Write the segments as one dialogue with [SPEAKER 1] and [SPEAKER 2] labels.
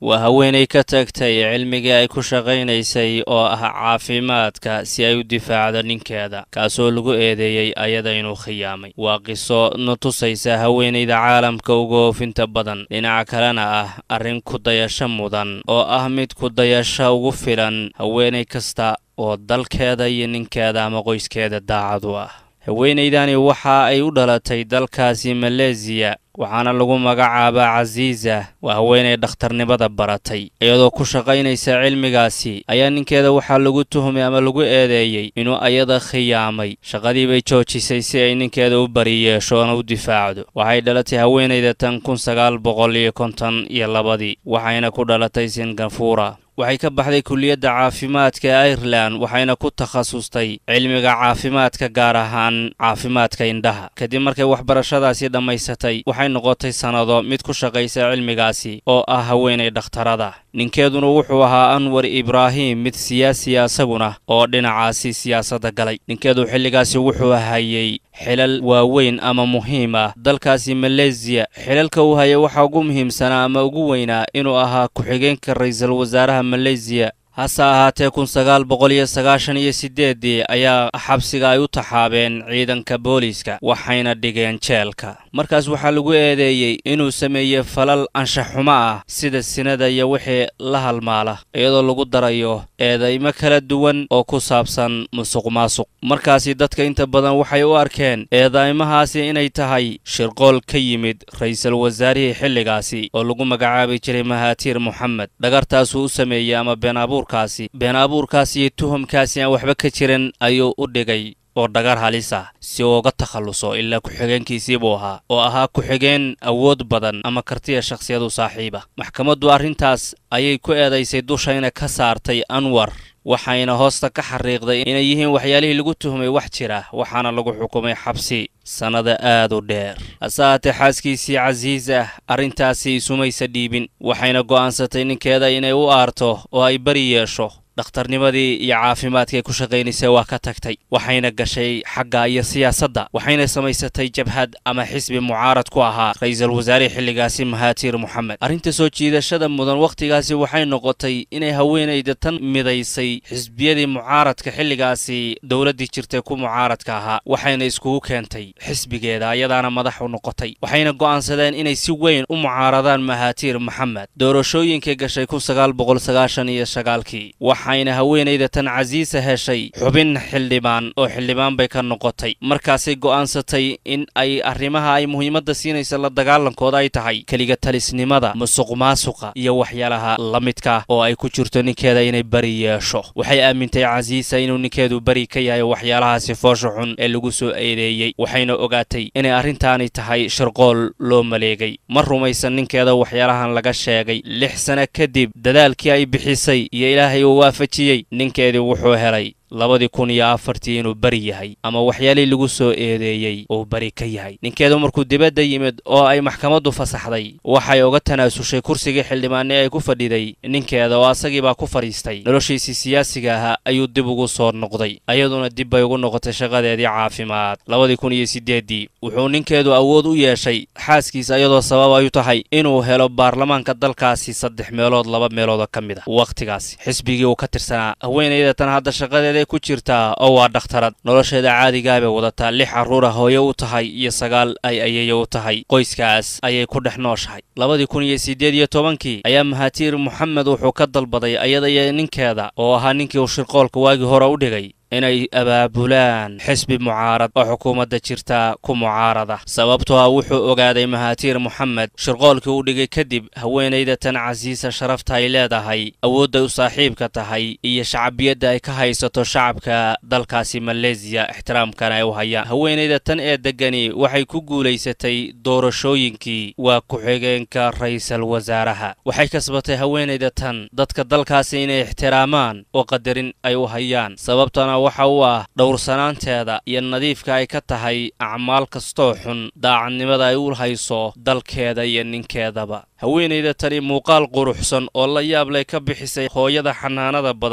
[SPEAKER 1] waa haweenay ka tagtay cilmigii ay ku shaqaynaysay oo ah caafimaadka si ay u difaacdo ninkeeda kaasoo lagu eedeeyey ayada inuu khiyaamay waa qiso na tusaysa haweenayda caalamka uga oofinta badan dhinaca kalena ah arrin ku-dayasho mudan oo ah mid ku-dayasho ugu filan haweenay kasta oo dalkeeda iyo ninkeeda ama qoyskeeda daacad u ah haweenaydani waxa ay u dhalatay dalkaasi maleesiya waxaana lagu magacaabaa casiisa waa haweenay dhakhtarnimada baratay iyadoo ku shaqaynaysa cilmigaasi ayaa ninkeeda waxaa lagu tuhmay ama lagu eedeeyey inuu ayada khiyaamay shaqadii bay joojisay si ay ninkeeda u bari yeesho oona u difaacdo waxay dhalatay haweenayda tan kun sagaal boqol iyo konton iyo labadii waxayna ku dhalatay singafura waxay ka baxday kulliyadda caafimaadka ee irelan waxayna ku takhasustay cilmiga caafimaadka gaar ahaan caafimaadka indhaha kadib markay waxbarashadaasi dhammaysatay waxay noqotay sannado mid ku shaqaysa cilmigaasi oo ah haweenay dhakhtarada ninkeeduna wuxuu ahaa anwar ibraahim mid siyaasiya isaguna oo dhinacaasi siyaasadda galay ninkeedu xilligaasi wuxuu hayay xilal waaweyn ama muhiim ah dalkaasi maleesiya xilalka uu hayay waxaa ugu muhiimsanaa ama ugu weynaa inuu ahaa ku-xigeenka ra'iisul wasaaraha maleesiya hase ahaatee kun sagaal boqol iyo sagaashan iyo siddeeddii ayaa xabsiga ay u taxaabeen ciidanka booliiska waxayna dhigeen jeelka markaas waxaa lagu eedeeyey inuu sameeyey falal anshaxumo ah sida sinada iyo wixii la halmaala iyadoo lagu darayo eedaymo kala duwan oo ku saabsan musuq maasuq markaasi dadka inta badan waxay u arkeen eedaymahaasi inay tahay shirqool ka yimid ra'iisul wasaarihii xilligaasi oo lagu magacaabi jiray mahaatiir moxamed dhagartaasuu u sameeyey ama been abuurkaasi been abuurkaasi iyo tuhumkaasi aan waxba ka jiran ayuu u dhigay oo dhagar halis ah si uu uga takhalluso ilaa ku-xigeenkiisii buu ahaa oo ahaa ku-xigeen awood badan ama kartiya shakhsiyadu saaxiiba maxkamaddu arrintaas ayay ku eedaysay dushayna ka saartay anwar waxayna hoosta ka xariiqday inay yihiin waxyaalihii lagu tuhmay wax jira waxaana lagu xukumay xabsi sannada aad u dheer hase haatee xaaskiisii casiis ah arrintaasi isumaysa dhiibin waxayna go'aansatay ninkeeda inay u aarto oo ay bari yeesho dhakhtarnimadii iyo caafimaadkaay ku shaqaynaysay waa ka tagtay waxayna gashay xagga iyo siyaasadda waxayna samaysatay jabhad ama xisbi mucaarad ku ahaa ra'iisul wasaarihii xilligaasi mahaatiir moxamed arrinta soo jiidashada mudan wakhtigaasi waxay noqotay inay haweenayda tan midaysay xisbiyadii mucaaradka xilligaasi dowladdii jirtay ku mucaaradka ahaa waxayna iskugu keentay xisbigeeda ayadaana madax u noqotay waxayna go'aansadeen inay si weyn u mucaaradaan mahaatiir moxamed doorashooyinkay gashay kun sagaal boqol sagaashan iyo sagaalkii waxayna haweenayda tan casiisa heshay xubin xildhibaan oo xildhibaan bay ka noqotay markaasay go'aansatay in ay arrimaha ay muhiimadda siinaysa la dagaalankooda ay tahay keliga talisnimada musuq maasuqa iyo waxyaalaha la midka oo ay ku jirto ninkeeda inay beri yeesho waxay aamintay casiisa inuu ninkeedu beri ka yahay waxyaalahaasi foosha xun ee lagu soo eedeeyey waxayna ogaatay inay arrintaani tahay shirqool loo maleegay ma rumaysan ninkeeda waxyaalahan laga sheegay lix sano kadib dadaalkii ay bixisay iyo ilaahay uu waafajiyey ninkeedii wuxuu helay labadii kun iyo afartii inuu beri yahay ama waxyaalihii lagu soo eedeeyey uu beri ka yahay ninkeedu markuu dibadda yimid oo ay maxkamaddu fasaxday waxay uga tanaasushay kursigii xildhibaanni ay ku fadhiday ninkeeda oo asagiibaa ku fadhiistay noloshiisii siyaasiga ahaa ayuu dib ugu soo noqday ayaduna dib bay ugu noqotay shaqadeedii caafimaad labadii kun iyo siddeeddii wuxuu ninkeedu awood u yeeshay xaaskiisa iyadoo sabab ay u tahay inuu helo baarlamaanka dalkaasi saddex meelood laba meeloodoo ka mid ah wakhtigaasi xisbigii uu ka tirsanaa haweenayda tan hadda shaqadeeda ku jirtaa oo waa dhakhtarad nolosheeda caadigaa bay wadataa lix carruura hooye u tahay iyo sagaal ay ayayo u tahay qoyskaas ayay ku dhex nooshahay labadii kun iyo siddeed iyo tobankii ayaa mahaatiir moxamed wuxuu ka dalbaday ayada iyo ninkeeda oo ahaa ninkii uu shirqoolka waagii hore u dhigay inay abaabulaan xisbi mucaarad oo xukuumadda jirta ku mucaarada sababtoo ah wuxuu ogaaday mahaatiir moxamed shirqoolkii u dhigay kadib haweenayda tan casiisa sharafta ay leedahay awoodday u saaxiibka tahay iyo shacbiyadda ay ka haysato shacabka dalkaasi maleesiya ixtiraamkana ay u hayaan haweenayda tan ee deggani waxay ku guulaysatay doorashooyinkii waa ku-xigeenka ra'iisul wasaaraha waxay kasbatay haweenayda tan dadka dalkaasi inay ixtiraamaan oo qadarin ay u hayaan sababtana waxa u ah dhowrsanaanteeda iyo nadiifka ay ka tahay acmaal kastoo xun daacadnimada ay u hayso dalkeeda iyo ninkeedaba haweenayda tani muuqaal quruxsan oo la yaab lay ka bixisay hooyada xanaanada badan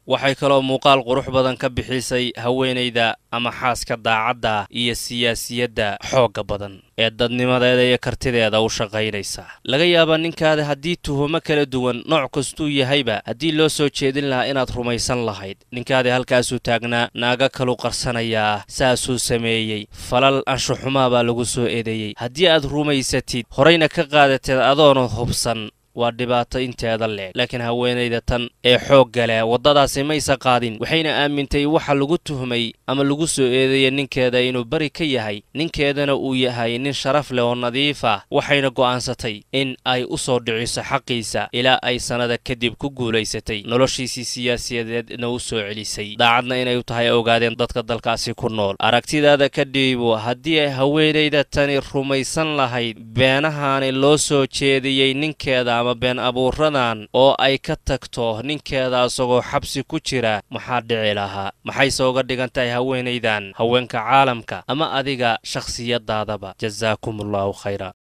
[SPEAKER 1] waxay kaloo muuqaal qurux badan ka bixisay haweenayda ama xaaska daacadda iyo siyaasiyadda xoogga badan ee dadnimadeeda iyo kartideeda u shaqaynaysa laga yaabaa ninkaada haddii tuhumo kala duwan nooc kastuu yahayba haddii loo soo jeedin lahaa inaad rumaysan lahayd ninkaadii halkaasuu taagnaa naaga kalu qarsanayaa saasuu sameeyey falal anshuxumaa baa lagu soo eedeeyey haddii aad rumaysatid horayna ka qaadateed adoona hubsan waa dhibaato inteeda leeg laakiin haweenayda tan ee xoogga leh waddadaasi maysa qaadin waxayna aamintay waxa lagu tuhmay ama lagu soo eedeeyay ninkeeda inuu beri ka yahay ninkeedana uu yahay nin sharaf leh oo nadiif ah waxayna go'aansatay in ay u soo dhiciso xaqiisa ilaa ay sannada kadib ku guulaysatay noloshiisii siyaasiyadeedna u soo celisay daacadna inay u tahay ogaadeen dadka dalkaasi ku nool aragtidaada ka dhiibo haddii ay haweenayda tani rumaysan lahayd beenahaani loo soo jeediyey ninkeeda ama been abuuradan oo ay ka tagto ninkeeda isagoo xabsi ku jira maxaa dhici lahaa maxayse uga dhigan tahay haweenaydan haweenka caalamka ama adiga shakhsiyadaadaba jasaakum allahu khayra